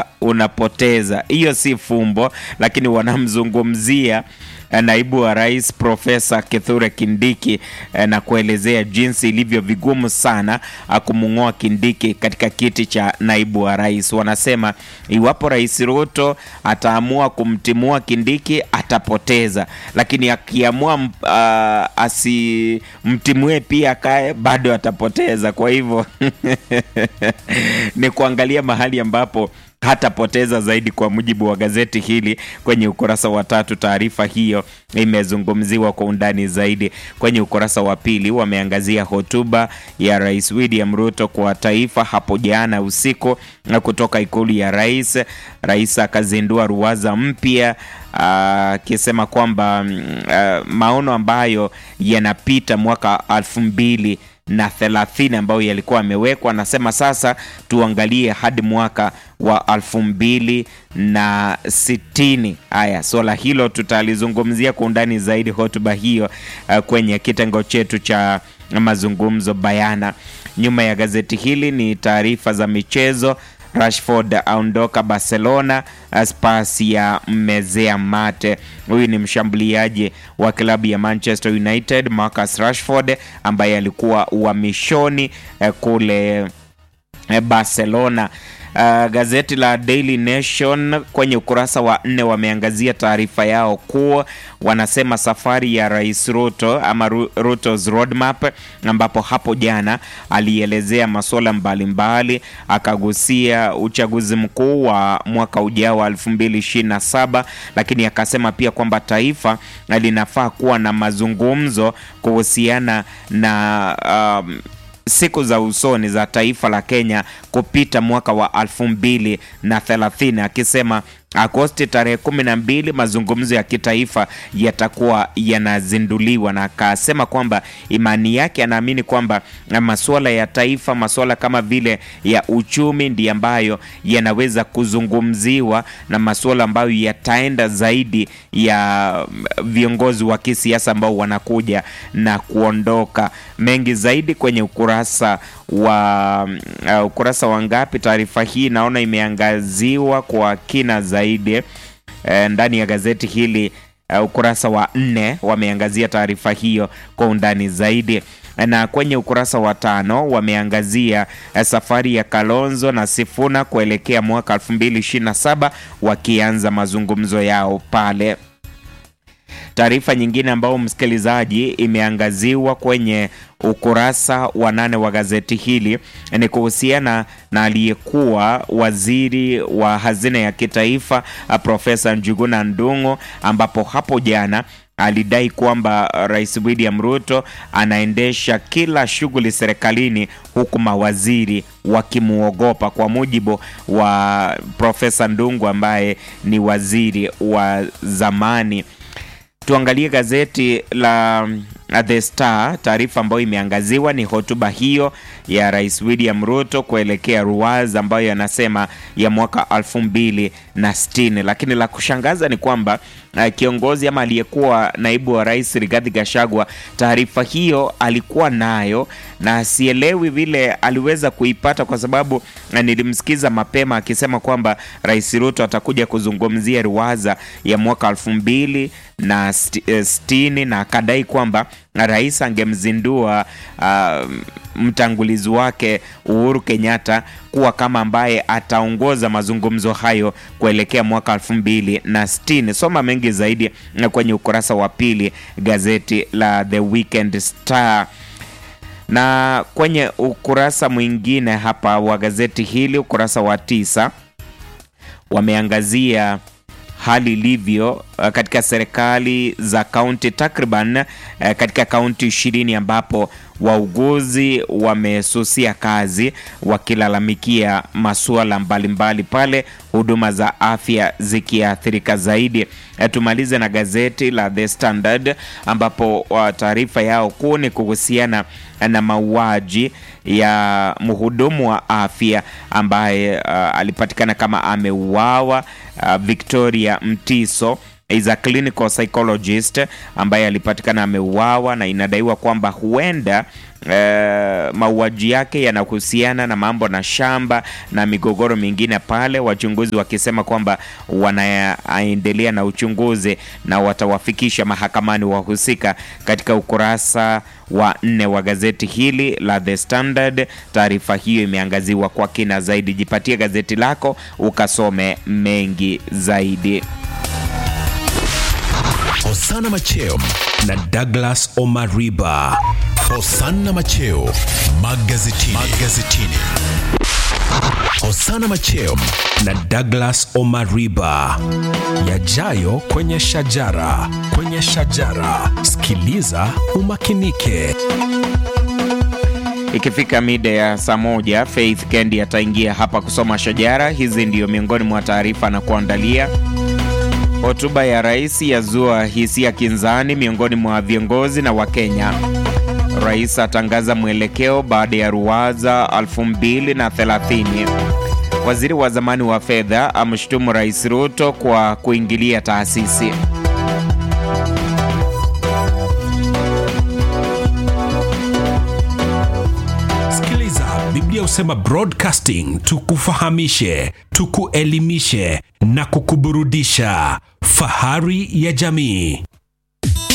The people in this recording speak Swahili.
unapoteza unapoteza. Hiyo si fumbo, lakini wanamzungumzia naibu wa rais Profesa Kithure Kindiki na kuelezea jinsi ilivyo vigumu sana kumng'oa Kindiki katika kiti cha naibu wa rais. Wanasema iwapo Rais Ruto ataamua kumtimua Kindiki atapoteza, lakini akiamua uh, asimtimue pia akae bado atapoteza. Kwa hivyo ni kuangalia mahali ambapo hatapoteza zaidi, kwa mujibu wa gazeti hili kwenye ukurasa wa tatu. Taarifa hiyo imezungumziwa kwa undani zaidi kwenye ukurasa wa pili. Wameangazia hotuba ya Rais William Ruto kwa taifa hapo jana usiku kutoka ikulu ya rais. Rais akazindua ruwaza mpya akisema kwamba uh, maono ambayo yanapita mwaka elfu mbili na thelathini ambayo yalikuwa yamewekwa. Anasema sasa tuangalie hadi mwaka wa elfu mbili na sitini. Haya, swala hilo tutalizungumzia kwa undani zaidi hotuba hiyo uh, kwenye kitengo chetu cha mazungumzo bayana. Nyuma ya gazeti hili ni taarifa za michezo. Rashford aondoka Barcelona, Spurs ya mmezea mate. Huyu ni mshambuliaji wa klabu ya Manchester United Marcus Rashford ambaye alikuwa uhamishoni eh, kule eh, Barcelona. Uh, gazeti la Daily Nation kwenye ukurasa wa nne wameangazia taarifa yao kuwa wanasema safari ya Rais Ruto ama Ruto's roadmap, ambapo hapo jana alielezea masuala mbalimbali, akagusia uchaguzi mkuu wa mwaka ujao wa 2027, lakini akasema pia kwamba taifa linafaa kuwa na mazungumzo kuhusiana na um, siku za usoni za taifa la Kenya kupita mwaka wa elfu mbili na thelathini akisema Agosti tarehe kumi na mbili mazungumzo ya kitaifa yatakuwa yanazinduliwa, na akasema kwamba imani yake, anaamini kwamba masuala ya taifa, masuala kama vile ya uchumi ndiyo ambayo yanaweza kuzungumziwa na masuala ambayo yataenda zaidi ya viongozi wa kisiasa ambao wanakuja na kuondoka. Mengi zaidi kwenye ukurasa wa uh, ukurasa wa ngapi? Taarifa hii naona imeangaziwa kwa kina zaidi e, ndani ya gazeti hili uh, ukurasa wa nne wameangazia taarifa hiyo kwa undani zaidi na kwenye ukurasa wa tano wameangazia safari ya Kalonzo na Sifuna kuelekea mwaka 2027 wakianza mazungumzo yao pale. Taarifa nyingine ambayo msikilizaji imeangaziwa kwenye ukurasa wa nane wa gazeti hili ni kuhusiana na aliyekuwa waziri wa hazina ya kitaifa Profesa Njuguna Ndung'u, ambapo hapo jana alidai kwamba Rais William Ruto anaendesha kila shughuli serikalini huku mawaziri wakimwogopa, kwa mujibu wa Profesa Ndung'u ambaye ni waziri wa zamani. Tuangalie gazeti la The Star. Taarifa ambayo imeangaziwa ni hotuba hiyo ya Rais William Ruto kuelekea Ruwaza ambayo yanasema ya mwaka elfu mbili na sitini, lakini la kushangaza ni kwamba uh, kiongozi ama aliyekuwa naibu wa rais Rigathi Gachagua taarifa hiyo alikuwa nayo na sielewi vile aliweza kuipata, kwa sababu uh, nilimsikiza mapema akisema kwamba Rais Ruto atakuja kuzungumzia Ruwaza ya mwaka elfu mbili na sitini na akadai kwamba rais angemzindua uh, mtangulizi wake Uhuru Kenyatta kuwa kama ambaye ataongoza mazungumzo hayo kuelekea mwaka elfu mbili na sitini. Soma mengi zaidi kwenye ukurasa wa pili gazeti la The Weekend Star na kwenye ukurasa mwingine hapa wa gazeti hili, ukurasa wa tisa, wameangazia hali ilivyo katika serikali za kaunti takriban katika kaunti ishirini ambapo wauguzi wamesusia kazi wakilalamikia masuala mbalimbali pale huduma za afya zikiathirika zaidi. Tumalize na gazeti la The Standard ambapo taarifa yao kuu ni kuhusiana na mauaji ya mhudumu wa afya ambaye uh, alipatikana kama ameuawa uh, Victoria Mtiso is a clinical psychologist ambaye alipatikana ameuawa na inadaiwa kwamba huenda eh, mauaji yake yanahusiana na mambo na shamba na migogoro mingine pale, wachunguzi wakisema kwamba wanaendelea na uchunguzi na watawafikisha mahakamani wahusika. Katika ukurasa wa nne wa gazeti hili la The Standard, taarifa hiyo imeangaziwa kwa kina zaidi. Jipatie gazeti lako ukasome mengi zaidi. Hosana Macheo na Douglas Omariba. Hosana Macheo magazetini. magazetini. Hosana Macheo na Douglas Omariba. Yajayo kwenye shajara, kwenye shajara. Sikiliza umakinike. Ikifika mida ya saa moja, Faith Kendi ataingia hapa kusoma shajara. Hizi ndiyo miongoni mwa taarifa na kuandalia. Hotuba ya rais yazua hisia kinzani miongoni mwa viongozi na Wakenya. Rais atangaza mwelekeo baada ya ruwaza 2030. Waziri wa zamani wa fedha amshutumu Rais Ruto kwa kuingilia taasisi. Sikiliza, Biblia husema broadcasting, tukufahamishe, tukuelimishe na kukuburudisha. Fahari ya jamii.